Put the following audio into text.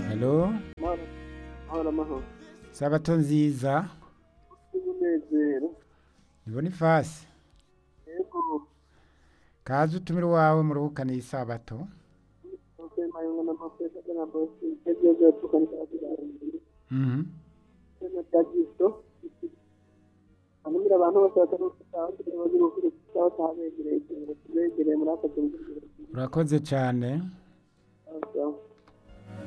halo Hora amahoro sabato nziza n'umunezero ni bonifasi yego kaze utumire iwawe muruhukane iyi sabato ukwema yunga n'amafureka na bosi ibyo byose tukanika tuganira Mhm. kwema bya kristo anumira abantu bose batari gutaha kugira ngo bagire ukuri kutaho tabegereye kugira ngo tubegereye muri aka tuntu urakoze cyane tugira